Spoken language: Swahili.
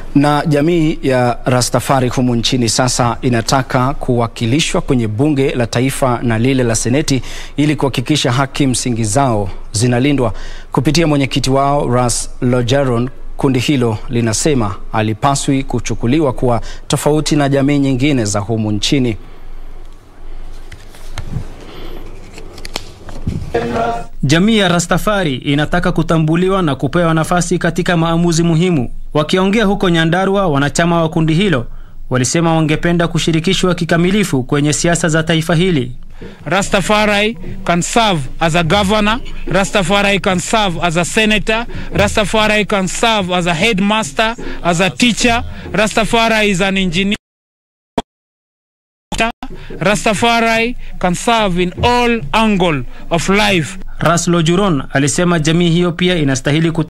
Na jamii ya Rastafari humu nchini sasa inataka kuwakilishwa kwenye bunge la taifa na lile la seneti ili kuhakikisha haki msingi zao zinalindwa. Kupitia mwenyekiti wao Ras Lojaron, kundi hilo linasema alipaswi kuchukuliwa kuwa tofauti na jamii nyingine za humu nchini. Jamii ya Rastafari inataka kutambuliwa na kupewa nafasi katika maamuzi muhimu. Wakiongea huko Nyandarua, wanachama wa kundi hilo walisema wangependa kushirikishwa kikamilifu kwenye siasa za taifa hili. Rastafari can serve as a governor, Rastafari can serve as a senator, Rastafari can serve as a headmaster, as a teacher, Rastafari is an engineer. Rastafari can serve in all angle of life. Ras Lojuron alisema jamii hiyo pia inastahili